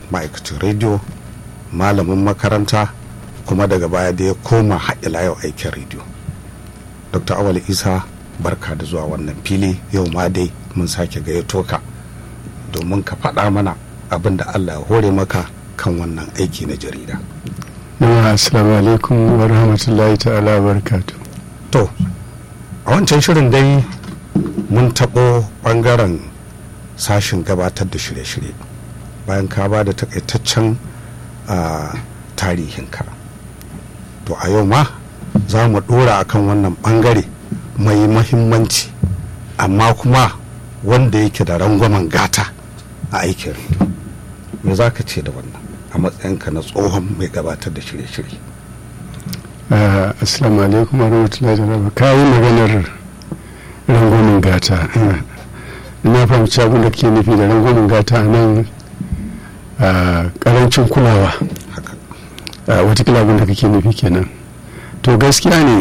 ma'aikacin rediyo malamin makaranta kuma daga baya da ya koma haɗila yau aikin rediyo dr awal isa barka da zuwa wannan fili yau ma dai mun sake gayyato ka domin ka faɗa mana abin da allah ya hore maka kan wannan aiki na jarida assalamu alaikum wa rahmatullahi ta'ala wa barakatu to a wancan shirin dai mun taɓo ɓangaren sashin gabatar da shirye-shirye bayan ka ba da takaitaccen tarihinka to a yau ma za mu ɗora akan wannan ɓangare mai mahimmanci amma kuma wanda yake da rangwamen gata a aikin rediyo me za ka ce da wannan a matsayinka na tsohon mai gabatar da shirye-shirye assalamu alaikum warahmatullahi wabarakatuh kayi maganar rangwamen gata ina fahimci abin da ke nufi da rangwamen gata nan karancin kulawa watakila abin da kake nufi kenan to gaskiya ne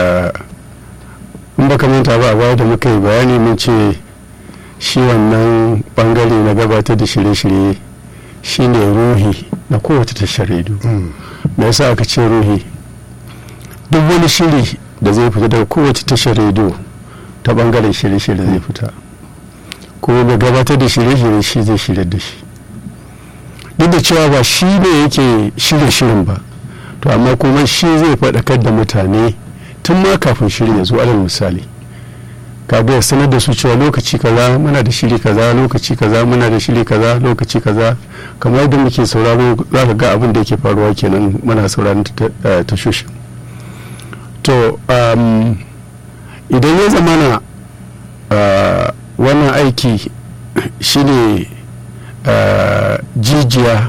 in baka manta ba a baya da muka yi bayani mun ce shi wannan bangare na gabatar da shirye-shirye shine ruhi na kowace tashar rediyo me yasa aka ce ruhi duk wani shiri da zai fita daga kowace tashar rediyo ta bangaren shirye-shirye zai fita kuma mai gabatar da shirye-shirye shi zai shirya da shi duk da cewa ba shi ne yake shirya shirin ba to amma kuma shi zai faɗakar da mutane tun ma kafin shirin ya zo alal misali kaga ya sanar da su cewa lokaci kaza muna da shiri kaza lokaci kaza muna da shiri kaza lokaci kaza kamar yadda muke sauraro za ka ga abin da yake faruwa kenan muna sauraron tashoshin to idan ya zamana wannan aiki shine jijiya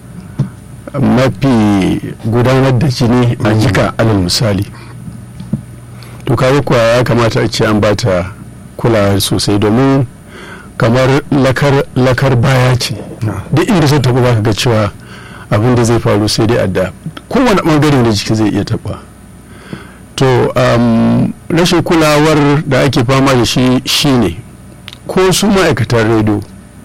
mafi gudanar da jini a jika alal misali to kawo kuwa ya kamata a ce an bata kulawa sosai domin kamar lakar, lakar baya ce duk inda sun taɓa baka ga cewa abin da zai faru sai dai adda kowane ɓangare da jiki zai iya taɓa to um, rashin kulawar da ake fama da shi shine ko su ma'aikatan rediyo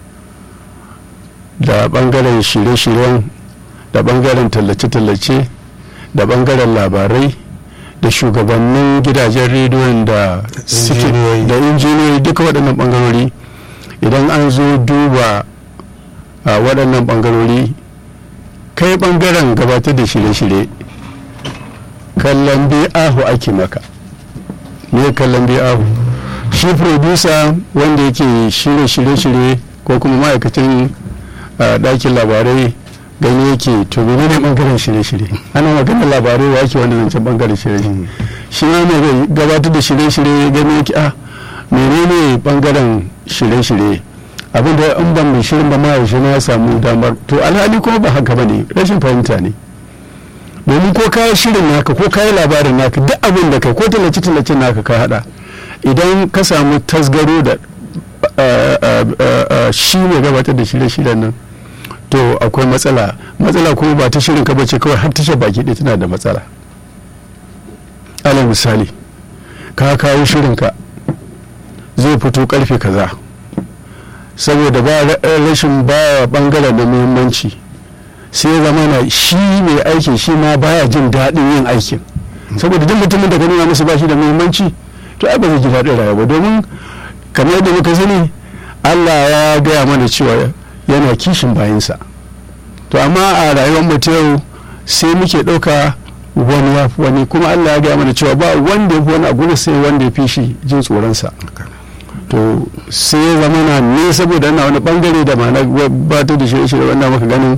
da ɓangaren shirye-shiryen da ɓangaren tallace-tallace da ɓangaren labarai da shugabannin gidajen rediyon da da injiniyoyi duka waɗannan ɓangarori idan an zo duba a waɗannan ɓangarori kai ɓangaren gabatar da shirye-shirye kallon ahu ake maka me kallon ahu shi producer wanda yake shirye-shirye ko kuma ma'aikacin ɗakin labarai gani yake to mene ne bangaren shirye-shirye ana maganar labarai wa ake wanda zancen bangaren shirye-shirye shi ne mai gabatar da shirye-shirye gani yake a menene bangaren shirye-shirye abin da in ban mai shirin ba ma yaushe na samu damar to alhali kuma ba haka ba ne rashin fahimta ne domin ko kayi shirin naka ko kayi labarin naka duk abin da kai ko tallace-tallace naka ka hada idan ka samu tasgaro da shi mai gabatar da shirye-shiryen nan to akwai matsala matsala kuma ba ta shirin ka bace kawai har tashar baki ɗaya tana da matsala alal misali ka kawo shirin ka zai fito karfe kaza saboda ba rashin baya bangaren da muhimmanci sai zama na shi mai aikin shi ma baya jin daɗin yin aikin saboda duk mutumin da ka nuna masa ba shi da muhimmanci to ai ba zai ji daɗin rayuwa domin kamar yadda muka sani Allah ya gaya mana cewa yana kishin bayansa to amma a rayuwar mu ta yau sai muke ɗauka wani ya fi wani kuma allah ya gaya mana cewa ba wanda ya fi wani a gudu sai wanda ya fi shi jin tsoronsa to sai ya zama na ne saboda ana wani bangare da ma'ana ba ta da shirye-shirye wanda maka ganin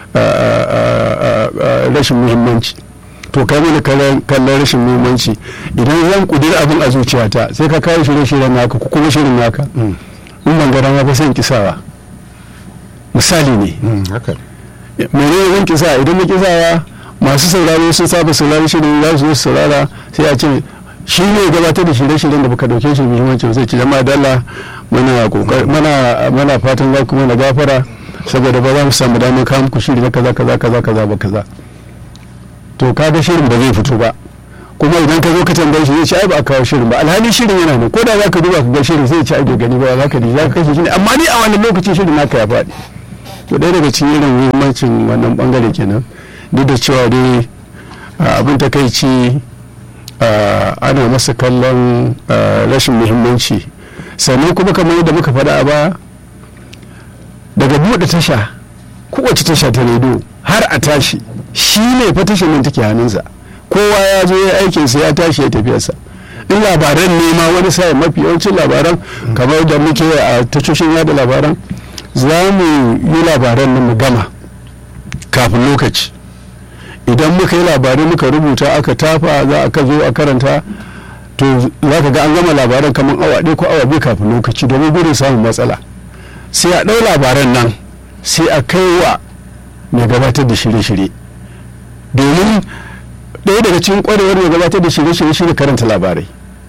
rashin muhimmanci to kai mana kallon rashin muhimmanci idan zan kudiri abin a zuciyata sai ka kawo shirye-shiryen naka ko kuma shirin naka in ban gara ma ba sai kisawa misali ne mene zan kisa idan na kisawa masu sauraro sun saba sauraro shirin za su saurara sai a ce shi ne gabatar da shirye-shiryen da baka dauke shi muhimmanci sai ce jama'a dalla muna mana mana fatan za ku mana gafara saboda ba za mu samu damar kawo muku shiri na kaza kaza kaza kaza ba kaza to kaga shirin ba zai fito ba kuma idan ka zo ka tambaye shi zai ce ai ba a kawo shirin ba alhali shirin yana nan ko da za ka duba ka ga shirin sai ce ai bai gani ba za ka ji za ka kashe shi ne amma ni a wannan lokacin shirin naka ya faɗi to ɗaya daga cikin irin muhimmanci adalcin wannan bangare kenan duk da cewa dai abin takaici ana masa kallon rashin muhimmanci sannan kuma kamar yadda muka faɗa a baya daga buɗe tasha kowace tasha ta rediyo har a tashi shi ne fa tashar nan take hannunsa kowa ya zo ya aikinsa ya tashi ya tafiyarsa in labaran ne ma wani sa'in mafi yawancin labaran kamar da muke a tashoshin yada labaran za mu yi labaran nan mu gama kafin lokaci idan muka yi labarai muka rubuta aka tafa za a zo a karanta to za ka ga an gama labaran kamar awa ɗaya ko awa biyu kafin lokaci domin gudun samun matsala sai a ɗau labaran nan sai a kai wa mai gabatar da shirye-shirye domin ɗaya daga cikin ƙwarewar mai gabatar da shirye-shirye shi karanta labarai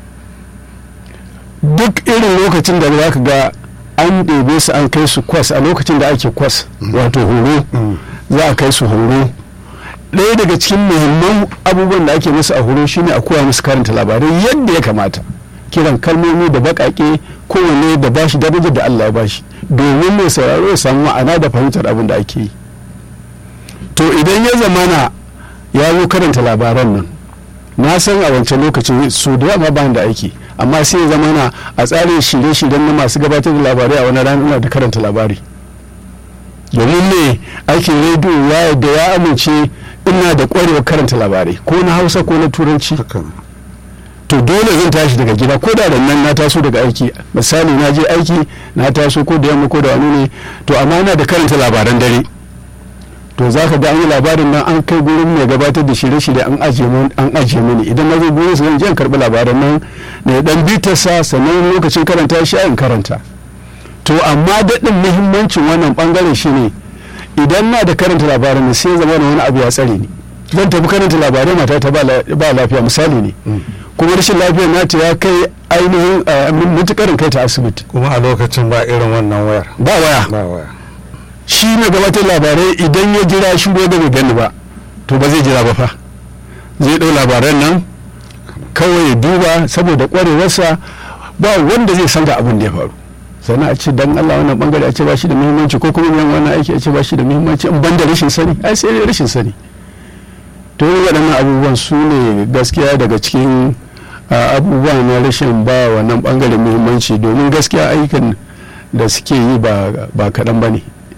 duk irin lokacin da za ka ga an ɗebe su an kai su kwas a lokacin da ake kwas wato horo za a kai su horo ɗaya daga cikin muhimman abubuwan da ake musu a horo shine a koya musu karanta labarai yadda ya kamata kiran kalmomi da baƙaƙe kowanne da bashi darajar da Allah ya bashi domin mai sauraro ya samu ma'ana da fahimtar abin da ake yi to idan ya zamana ya zo karanta labaran nan na san a wancan lokacin su da yawa ba da aiki amma sai ya zamana a tsarin shirye-shiryen na masu gabatar da labarai a wani rana da karanta labari domin ne aikin rediyo ya da ya amince ina da kwarewar karanta labarai ko na hausa ko na turanci to dole zan tashi daga gida ko da nan na taso daga aiki misali na je aiki na taso ko da yamma ko da wani ne to amma ina da karanta labaran dare to za ka ga an yi labarin nan an kai gurin mai gabatar da shirye-shirye an ajiye mini idan na zo gurin su zan je in karɓi labaran nan ne dan bitarsa sannan lokacin karanta shi in karanta to amma daɗin muhimmancin wannan ɓangare shine idan na da karanta labaran sai zama wani abu ya tsare ni zan tafi karanta labarai mata ta ba lafiya misali ne kuma rashin lafiyar nata ya kai ainihin mutukarin kai ta asibiti kuma a lokacin ba irin wannan wayar ba waya ba waya shi ne gabatar labarai idan ya jira shi da bai gani ba to ba zai jira ba fa zai ɗau labaran nan kawai ya duba saboda ƙwarewarsa ba wanda zai san da abin da ya faru sannan a ce dan Allah wannan bangare a ce ba shi da muhimmanci ko kuma yan wannan aiki a ce ba shi da muhimmanci in ban da rashin sani ai sai dai rashin sani to waɗannan abubuwan su ne gaskiya daga cikin abubuwa na rashin ba wannan bangare muhimmanci domin gaskiya aikin da suke yi ba kaɗan ba ne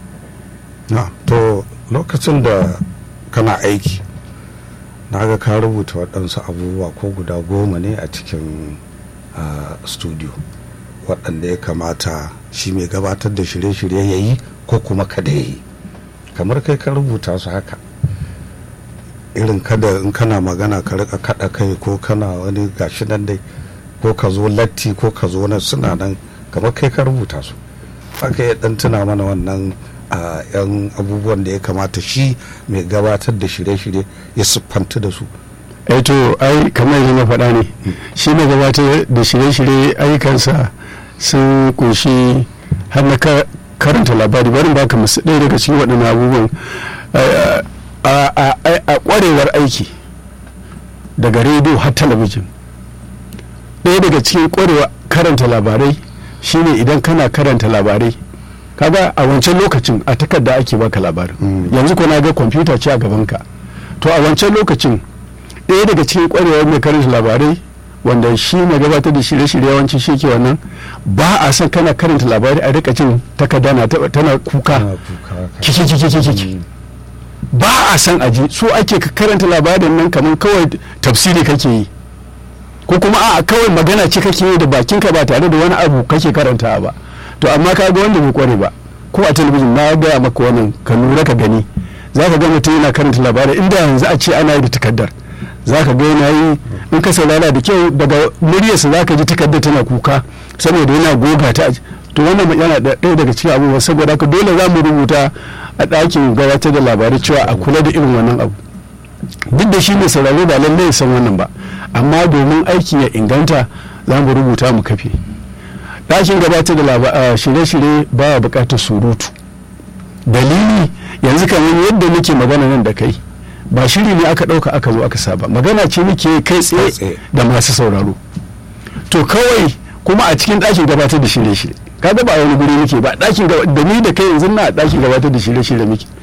to lokacin da kana aiki na ga ka rubuta waɗansu abubuwa ko guda goma ne a cikin studio waɗanda ya kamata shi mai gabatar da shirye-shirye ya yi ko kuma kada ya yi kamar kai ka rubuta su haka irin kada in kana magana ka rika kada kai ko kana wani gashi nan dai ko ka zo latti ko ka zo nan suna nan kamar kai ka rubuta su haka ya dan tuna mana wannan a yan abubuwan da ya kamata shi mai gabatar da shirye-shirye ya siffanta da su to ai kamar yadda na faɗa ne shi mai gabatar da shirye-shirye ayyukansa sun kunshi har na karanta labari barin baka masu ɗaya daga cikin waɗannan abubuwan a ƙwarewar aiki daga rediyo har talabijin ɗaya daga cikin ƙwarewar karanta labarai shine idan kana karanta labarai kaga a wancan lokacin a takarda ake baka labarin yanzu ko na ga kwamfuta ce a gabanka to a wancan lokacin ɗaya daga cikin ƙwarewar mai karanta labarai wanda shi mai gabatar da shirye-shirye yawanci shi ke wannan ba a son kana karanta labarai a rika jin takarda na tana kuka kiki kiki kiki ba a san aji so ake ka karanta labarin nan kamar kawai tafsiri kake yi ko kuma a kawai magana ce kake yi da bakinka ba tare da wani abu kake karanta ba to amma ka ga wanda bai kware ba ko a talabijin na gaya maka wannan ka lura ka gani za ka ga mutum yana karanta labarai inda yanzu a ce ana yi da takardar za ka ga yana yi in ka saurara da kyau daga muryarsa za ka ji takardar tana kuka saboda yana goga ta to wannan yana ɗaya daga cikin abubuwa saboda haka dole za mu rubuta a ɗakin gabatar da labarai cewa a kula da irin wannan abu duk da shi mai sauraro ba lallai ya san wannan ba amma domin aikin ya inganta za mu rubuta mu kafe ɗakin gabatar da shirye-shirye baya buƙatar surutu dalili yanzu kamar yadda muke magana nan da kai ba shiri ne aka ɗauka aka zo aka saba magana ce muke kai tsaye da masu sauraro to kawai kuma a cikin ɗakin gabatar da shirye-shirye kaga ba a wani guri muke ba ɗakin da ni da kai yanzu na ɗakin gabatar da shirye-shirye muke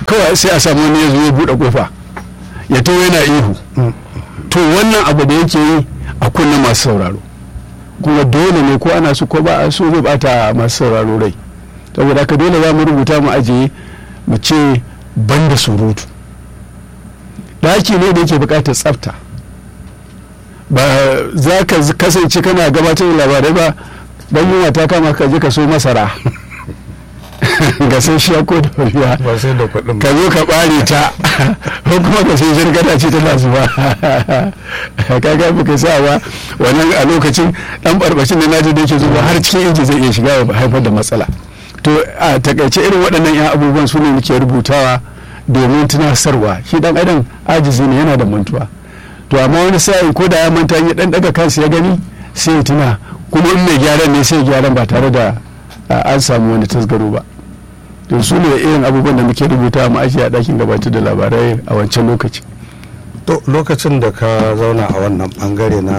kawai sai a samu wani ya zo ya buɗe kofa ya to yana ihu to wannan abu da yake yi a kunna masu sauraro kuma dole ne ko ana so ko ba a so zai bata masu sauraro rai saboda haka dole za mu rubuta mu ajiye mu ce ban da surutu ɗaki ne da yake buƙatar tsafta ba za ka kasance kana gabatar da labarai ba dan yunwa ta kama ka je ka so masara ga sai shi ko da biya ba sai da kuɗin ka zo ka ɓare ta ko kuma ka sai shirgata ce tana zuba ka ga baka sa ba wannan a lokacin dan barbashin da naji da yake zuba har cikin inji zai iya shiga ya haifar da matsala to a takaice irin waɗannan 'yan abubuwan su ne muke rubutawa domin tunasarwa shi dan adam ajizi ne yana da mantuwa to amma wani sa'in ko da ya manta ya dan daga kansa ya gani sai ya tuna kuma in mai gyaran ne sai gyaran ba tare da an samu wani tasgaro ba to su ne irin abubuwan da muke rubuta mu ajiye a ɗakin gabatar da labarai a wancan lokaci to lokacin da ka zauna a wannan bangare na